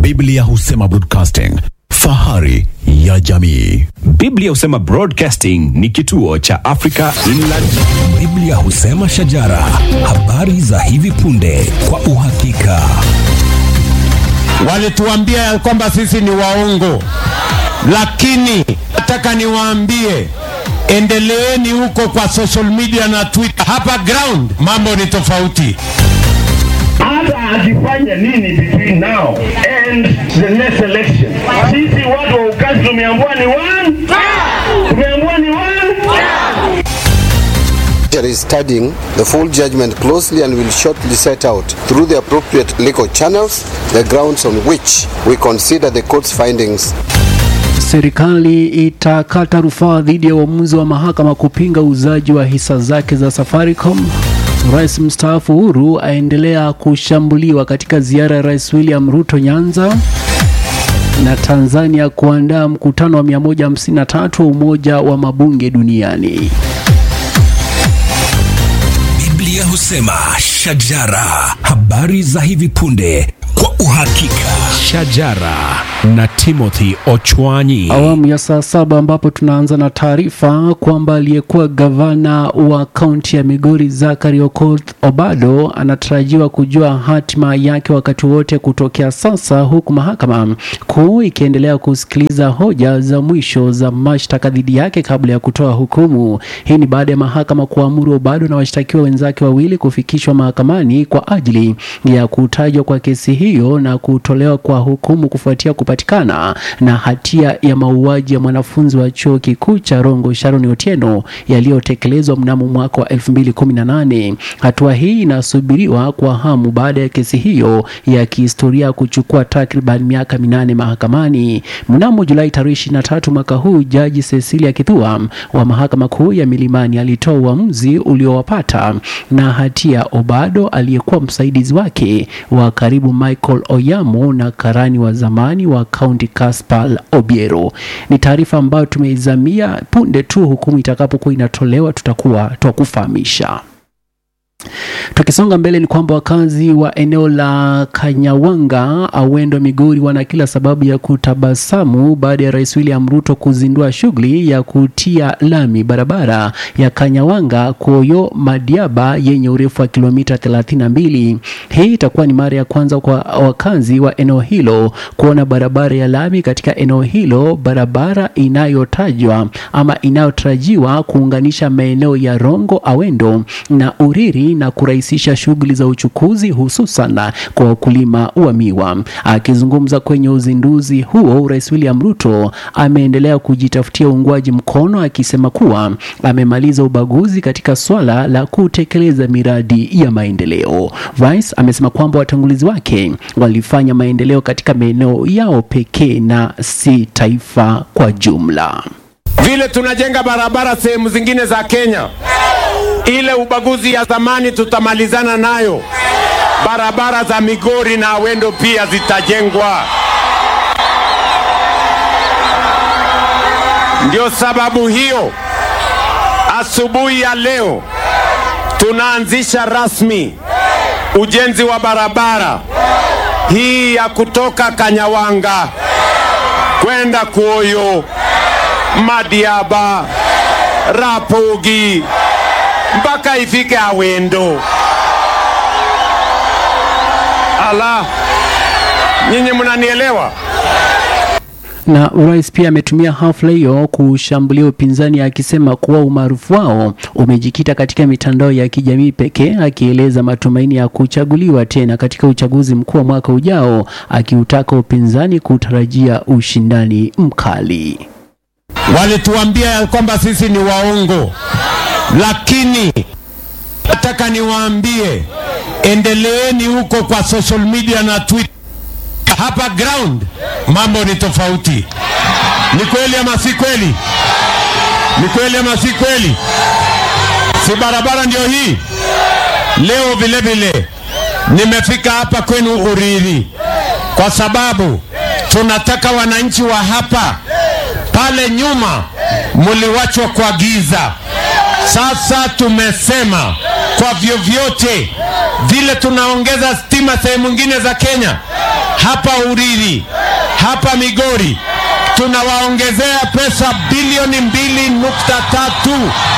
Biblia husema broadcasting, fahari ya jamii. Biblia husema Broadcasting ni kituo cha Africa Inland. Biblia husema shajara, habari za hivi punde kwa uhakika. Walituambia ya kwamba sisi ni waongo, lakini nataka niwaambie, endeleeni huko kwa social media na Twitter. Hapa ground mambo ni tofauti. hata akifanya nini between now and the next election. Sisi watu wa ukazi tumeambiwa ni one, tumeambiwa ni one. Judiciary is studying the full judgment closely and will shortly set out through the appropriate legal channels the grounds on which we consider the court's findings Serikali itakata rufaa dhidi ya uamuzi wa mahakama kupinga uuzaji wa hisa zake za Safaricom. Rais mstaafu Uhuru aendelea kushambuliwa katika ziara ya Rais William Ruto Nyanza, na Tanzania kuandaa mkutano wa 153 wa Umoja wa Mabunge Duniani. Biblia husema shajara, habari za hivi punde kwa uhakika. Shajara na Timothy Ochwanyi. Awamu ya saa saba ambapo tunaanza na taarifa kwamba aliyekuwa gavana wa kaunti ya Migori Zachary Okoth Obado anatarajiwa kujua hatima yake wakati wote kutokea sasa, huku mahakama kuu ikiendelea kusikiliza hoja za mwisho za mashtaka dhidi yake kabla ya kutoa hukumu. Hii ni baada ya mahakama kuamuru Obado na washtakiwa wenzake wawili kufikishwa mahakamani kwa ajili ya kutajwa kwa kesi hiyo na kutolewa kwa hukumu kufuatia kupatikana na hatia ya mauaji ya mwanafunzi wa chuo kikuu cha Rongo Sharon Otieno yaliyotekelezwa mnamo mwaka wa 2018. Hatua hii inasubiriwa kwa hamu baada ya kesi hiyo ya kihistoria kuchukua takriban miaka minane mahakamani. Mnamo Julai tarehe 23 mwaka huu, jaji Cecilia Kithua wa mahakama kuu ya Milimani alitoa uamuzi uliowapata na hatia Obado aliyekuwa msaidizi wake wa karibu Michael Oyamo na karani wa zamani wa kaunti Caspar Obiero. Ni taarifa ambayo tumeizamia punde tu hukumu itakapokuwa inatolewa, tutakuwa twakufahamisha. Tukisonga mbele ni kwamba wakazi wa eneo la Kanyawanga, Awendo, Migori wana kila sababu ya kutabasamu baada ya Rais William Ruto kuzindua shughuli ya kutia lami barabara ya Kanyawanga Koyo Madiaba yenye urefu wa kilomita 32. Hii itakuwa ni mara ya kwanza kwa wakazi wa eneo hilo kuona barabara ya lami katika eneo hilo, barabara inayotajwa ama inayotarajiwa kuunganisha maeneo ya Rongo, Awendo na Uriri na kurahisisha shughuli za uchukuzi hususan kwa wakulima wa miwa. Akizungumza kwenye uzinduzi huo, Rais William Ruto ameendelea kujitafutia uungwaji mkono akisema kuwa amemaliza ubaguzi katika swala la kutekeleza miradi ya maendeleo. Rais amesema kwamba watangulizi wake walifanya maendeleo katika maeneo yao pekee na si taifa kwa jumla. Vile tunajenga barabara sehemu zingine za Kenya, ile ubaguzi ya zamani tutamalizana nayo. Barabara za Migori na Awendo pia zitajengwa. Ndio sababu hiyo asubuhi ya leo tunaanzisha rasmi ujenzi wa barabara hii ya kutoka Kanyawanga kwenda Kuoyo, Madiaba, Rapogi mpaka ifike Awendo. Ala, nyinyi mnanielewa? na rais pia ametumia hafla hiyo kushambulia upinzani akisema kuwa umaarufu wao umejikita katika mitandao ya kijamii pekee, akieleza matumaini ya kuchaguliwa tena katika uchaguzi mkuu wa mwaka ujao, akiutaka upinzani kutarajia ushindani mkali. Walituambia ya kwamba sisi ni waongo, lakini nataka niwaambie, endeleeni huko kwa social media na Twitter. Hapa ground mambo ni tofauti. Ni kweli ama si kweli? Ni kweli ama si kweli? Si barabara ndio hii? Leo vile vile nimefika hapa kwenu Uriri kwa sababu tunataka wananchi wa hapa pale nyuma muliwachwa kwa giza. Sasa tumesema kwa vyovyote vile tunaongeza stima sehemu nyingine za Kenya, hapa Uriri, hapa Migori tunawaongezea pesa bilioni mbili nukta tatu.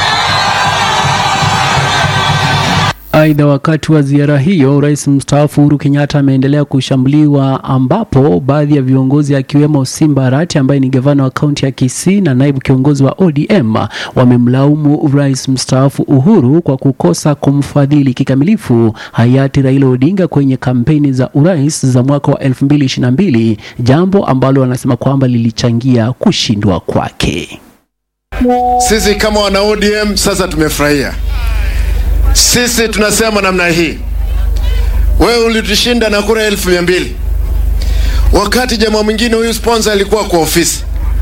Aidha, wakati wa ziara hiyo, rais mstaafu Uhuru Kenyatta ameendelea kushambuliwa, ambapo baadhi ya viongozi akiwemo Simba Arati ambaye ni gavana wa kaunti ya Kisii na naibu kiongozi wa ODM wamemlaumu rais mstaafu Uhuru kwa kukosa kumfadhili kikamilifu hayati Raila Odinga kwenye kampeni za urais za mwaka wa 2022, jambo ambalo wanasema kwamba lilichangia kushindwa kwake. Sisi kama wana ODM sasa tumefurahia. Sisi tunasema namna hii, wewe ulitushinda na kura elfu mia mbili wakati jamaa mwingine huyu sponsor alikuwa kwa ofisi,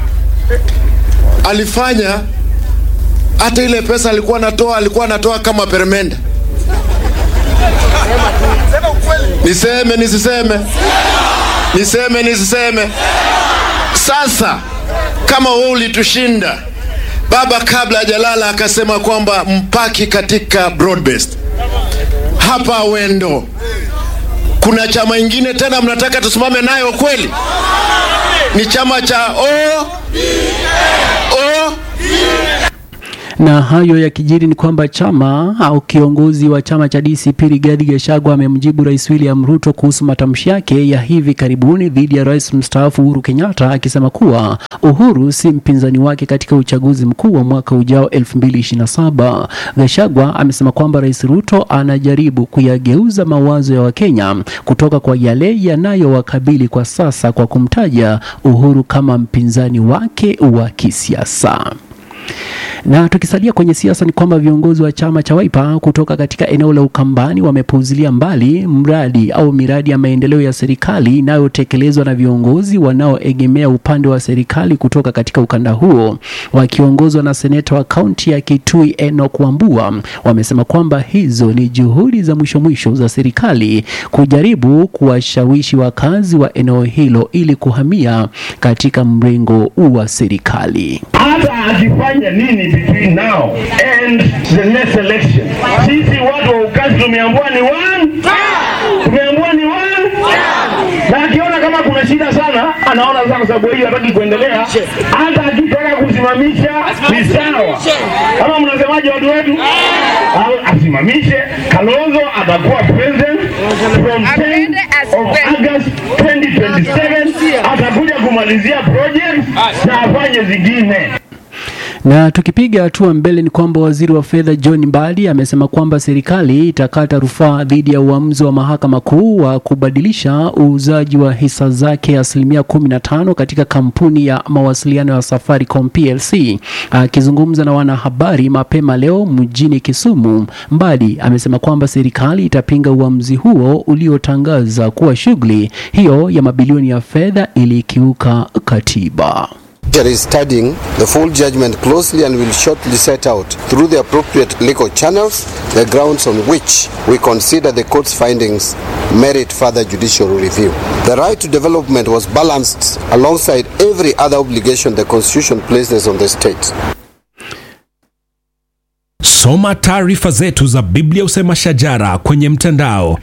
alifanya hata ile pesa alikuwa anatoa, alikuwa anatoa kama peremende. Niseme nisiseme? Niseme nisiseme? Sasa kama wewe ulitushinda baba kabla hajalala akasema kwamba mpaki katika broad-based hapa Wendo. Kuna chama ingine tena mnataka tusimame nayo kweli? Ni chama cha o o Na hayo yakijiri ni kwamba chama au kiongozi wa chama cha DCP Rigathi Gachagua amemjibu Rais William Ruto kuhusu matamshi yake ya hivi karibuni dhidi ya Rais mstaafu Uhuru Kenyatta akisema kuwa Uhuru si mpinzani wake katika uchaguzi mkuu wa mwaka ujao 2027. Gachagua amesema kwamba Rais Ruto anajaribu kuyageuza mawazo ya Wakenya kutoka kwa yale yanayowakabili kwa sasa kwa kumtaja Uhuru kama mpinzani wake wa kisiasa. Na tukisalia kwenye siasa ni kwamba viongozi wa chama cha Wiper kutoka katika eneo la Ukambani wamepuuzilia mbali mradi au miradi ya maendeleo ya serikali inayotekelezwa na viongozi wanaoegemea upande wa serikali kutoka katika ukanda huo, wakiongozwa na seneta wa kaunti ya Kitui Enoch Wambua. Wamesema kwamba hizo ni juhudi za mwisho mwisho za serikali kujaribu kuwashawishi wakazi wa eneo hilo ili kuhamia katika mrengo wa serikali. hata akifanya nini between now and the next election. Sisi watu wa ukazi tumeambiwa ni one, tumeambiwa ni one, na akiona kama kuna shida sana, anaona sasa, kwa sababu hiyo hataki kuendelea. Hata akitaka kusimamisha ni sawa. Kama mnasemaje watu wetu? Au asimamishe. Kalonzo atakuwa president from 10 of August 2027, atakuja kumalizia project na afanye zingine. Na tukipiga hatua mbele ni kwamba waziri wa fedha John Mbadi amesema kwamba serikali itakata rufaa dhidi ya uamuzi wa mahakama kuu wa kubadilisha uuzaji wa hisa zake asilimia 15 katika kampuni ya mawasiliano ya Safaricom PLC. Akizungumza na wanahabari mapema leo mjini Kisumu, Mbadi amesema kwamba serikali itapinga uamuzi huo uliotangaza kuwa shughuli hiyo ya mabilioni ya fedha ilikiuka katiba. Judiciary is studying the full judgment closely and will shortly set out through the appropriate legal channels the grounds on which we consider the court's findings merit further judicial review. The right to development was balanced alongside every other obligation the constitution places on the state. Soma taarifa zetu za Biblia Usema Shajara kwenye mtandao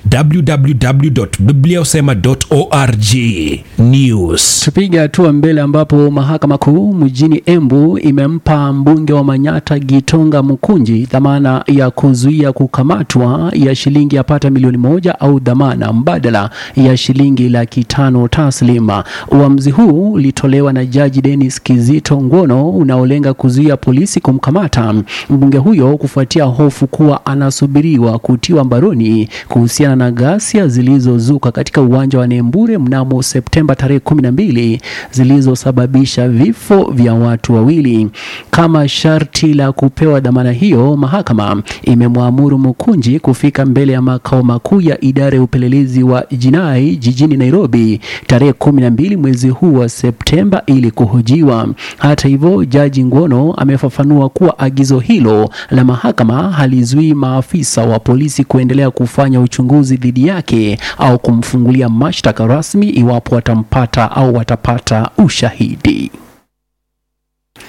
www.bibliausema.org. News. Tupiga hatua mbele ambapo mahakama kuu mjini Embu imempa mbunge wa Manyata Gitonga Mukunji dhamana ya kuzuia kukamatwa ya shilingi yapata milioni moja au dhamana mbadala ya shilingi laki tano taslima. Uamuzi huu ulitolewa na Jaji Dennis Kizito Ngono unaolenga kuzuia polisi kumkamata mbunge huyo kufuatia hofu kuwa anasubiriwa kutiwa mbaroni kuhusiana na ghasia zilizozuka katika uwanja wa Nembure mnamo Septemba tarehe 12 zilizosababisha vifo vya watu wawili. Kama sharti la kupewa dhamana hiyo, mahakama imemwamuru Mukunji kufika mbele ya makao makuu ya idara ya upelelezi wa jinai jijini Nairobi tarehe 12 mwezi huu wa Septemba ili kuhojiwa. Hata hivyo, Jaji Ngono amefafanua kuwa agizo hilo la mahakama halizuii maafisa wa polisi kuendelea kufanya uchunguzi dhidi yake au kumfungulia mashtaka rasmi iwapo watampata au watapata ushahidi.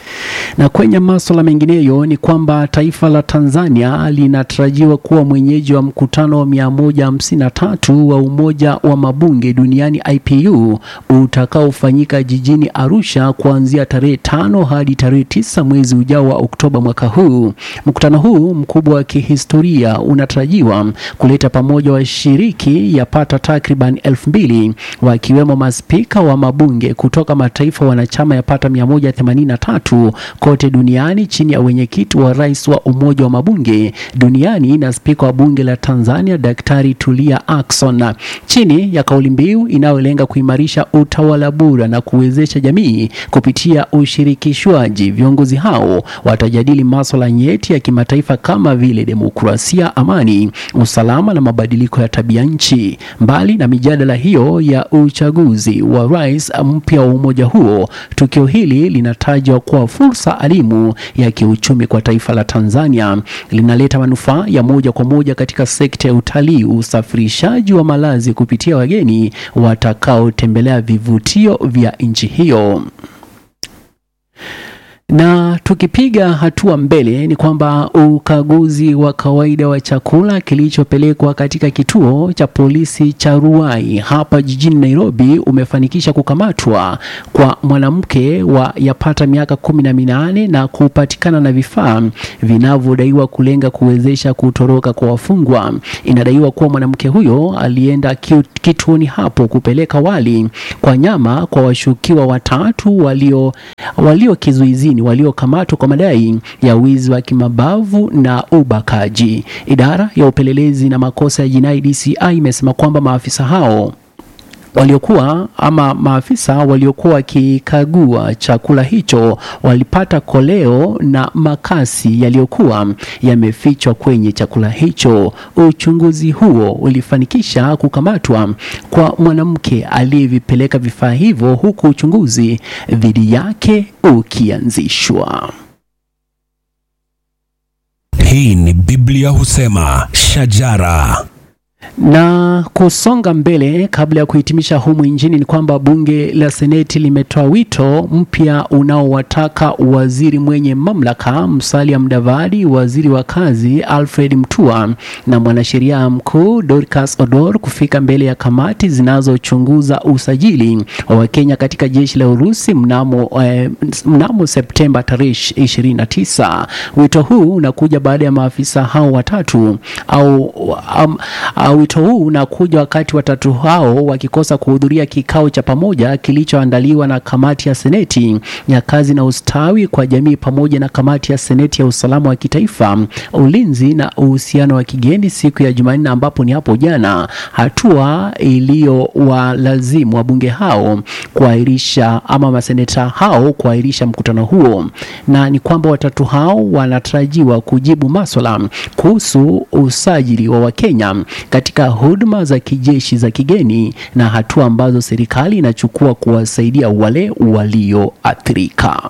Na kwenye masuala mengineyo ni kwamba taifa la Tanzania linatarajiwa kuwa mwenyeji wa mkutano wa 153 wa Umoja wa Mabunge Duniani IPU utakaofanyika jijini Arusha kuanzia tarehe tano hadi tarehe tisa mwezi ujao wa Oktoba mwaka huu. Mkutano huu mkubwa wa kihistoria unatarajiwa kuleta pamoja washiriki yapata takriban elfu mbili wakiwemo maspika wa mabunge kutoka mataifa wanachama yapata 183 kote duniani chini ya wenyekiti wa rais wa Umoja wa Mabunge duniani na spika wa bunge la Tanzania Daktari Tulia Ackson chini ya kauli mbiu inayolenga kuimarisha utawala bora na kuwezesha jamii kupitia ushirikishwaji. Viongozi hao watajadili masuala nyeti ya kimataifa kama vile demokrasia, amani, usalama na mabadiliko ya tabia nchi. Mbali na mijadala hiyo ya uchaguzi wa rais mpya wa umoja huo, tukio hili linatajwa kuwa fursa alimu ya kiuchumi kwa taifa la Tanzania. Linaleta manufaa ya moja kwa moja katika sekta ya utalii, usafirishaji wa malazi kupitia wageni watakaotembelea vivutio vya nchi hiyo. Na tukipiga hatua mbele ni kwamba ukaguzi wa kawaida wa chakula kilichopelekwa katika kituo cha polisi cha Ruai hapa jijini Nairobi umefanikisha kukamatwa kwa mwanamke wa yapata miaka kumi na minane na kupatikana na vifaa vinavyodaiwa kulenga kuwezesha kutoroka kwa wafungwa. Inadaiwa kuwa mwanamke huyo alienda ki- kituoni hapo kupeleka wali kwa nyama kwa washukiwa watatu walio walio kizuizini waliokamatwa kwa madai ya wizi wa kimabavu na ubakaji. Idara ya upelelezi na makosa ya jinai DCI imesema kwamba maafisa hao waliokuwa ama maafisa waliokuwa wakikagua chakula hicho walipata koleo na makasi yaliyokuwa yamefichwa kwenye chakula hicho. Uchunguzi huo ulifanikisha kukamatwa kwa mwanamke aliyevipeleka vifaa hivyo, huku uchunguzi dhidi yake ukianzishwa. Hii ni Biblia husema shajara. Na kusonga mbele, kabla ya kuhitimisha humu nchini, ni kwamba bunge la seneti limetoa wito mpya unaowataka waziri mwenye mamlaka Musalia Mudavadi, waziri wa kazi Alfred Mutua na mwanasheria mkuu Dorcas Odor kufika mbele ya kamati zinazochunguza usajili wa Wakenya katika jeshi la Urusi mnamo, eh, mnamo Septemba tarehe 29. Wito huu unakuja baada ya maafisa hao watatu au um, uh, wito huu unakuja wakati watatu hao wakikosa kuhudhuria kikao cha pamoja kilichoandaliwa na kamati ya seneti ya kazi na ustawi kwa jamii pamoja na kamati ya seneti ya usalama wa kitaifa, ulinzi na uhusiano wa kigeni siku ya Jumanne, ambapo ni hapo jana, hatua iliyowalazimu wabunge hao kuahirisha ama maseneta hao kuahirisha mkutano huo, na ni kwamba watatu hao wanatarajiwa kujibu maswala kuhusu usajili wa Wakenya katika huduma za kijeshi za kigeni na hatua ambazo serikali inachukua kuwasaidia wale walioathirika.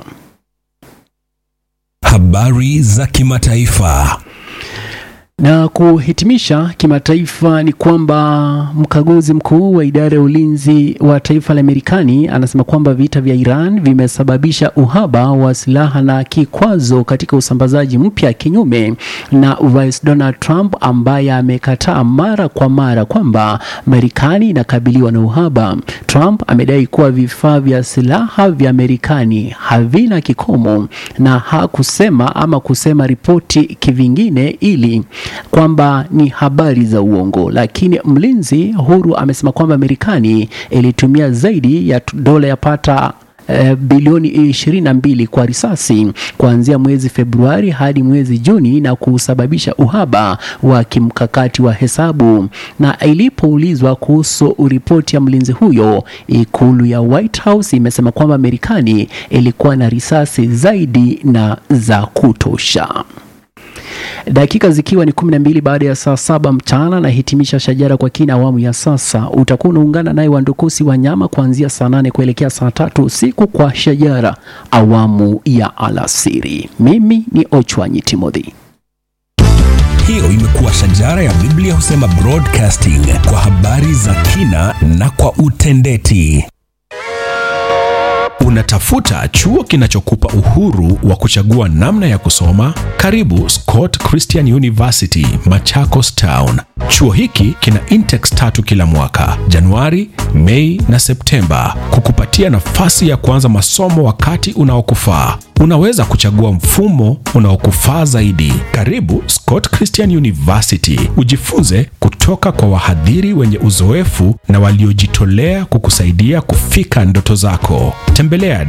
Habari za kimataifa. Na kuhitimisha kimataifa ni kwamba mkaguzi mkuu wa idara ya ulinzi wa taifa la Marekani anasema kwamba vita vya Iran vimesababisha uhaba wa silaha na kikwazo katika usambazaji mpya, kinyume na Rais Donald Trump ambaye amekataa mara kwa mara kwamba Marekani inakabiliwa na uhaba. Trump amedai kuwa vifaa vya silaha vya Marekani havina kikomo na hakusema ama kusema ripoti kivingine ili kwamba ni habari za uongo, lakini mlinzi huru amesema kwamba Marekani ilitumia zaidi ya dola yapata eh, bilioni ishirini na mbili kwa risasi kuanzia mwezi Februari hadi mwezi Juni na kusababisha uhaba wa kimkakati wa hesabu. Na ilipoulizwa kuhusu ripoti ya mlinzi huyo, ikulu ya White House imesema kwamba Marekani ilikuwa na risasi zaidi na za kutosha. Dakika zikiwa ni kumi na mbili baada ya saa saba mchana, na hitimisha shajara kwa kina awamu ya sasa. Utakuwa unaungana naye Wandukusi Wanyama kuanzia saa nane kuelekea saa tatu usiku kwa shajara awamu ya alasiri. Mimi ni Ochwanyi Timothy. Hiyo imekuwa shajara ya Biblia husema broadcasting kwa habari za kina na kwa utendeti. Unatafuta chuo kinachokupa uhuru wa kuchagua namna ya kusoma? Karibu Scott Christian University, Machakos Town. Chuo hiki kina intex tatu kila mwaka, Januari, Mei na Septemba, kukupatia nafasi ya kuanza masomo wakati unaokufaa. Unaweza kuchagua mfumo unaokufaa zaidi. Karibu Scott Christian University, ujifunze kutoka kwa wahadhiri wenye uzoefu na waliojitolea kukusaidia kufika ndoto zako. Tembelea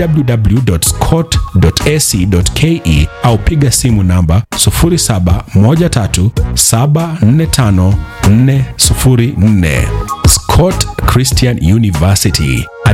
www.scott.ac.ke au piga simu namba 0713745404. Scott Christian University,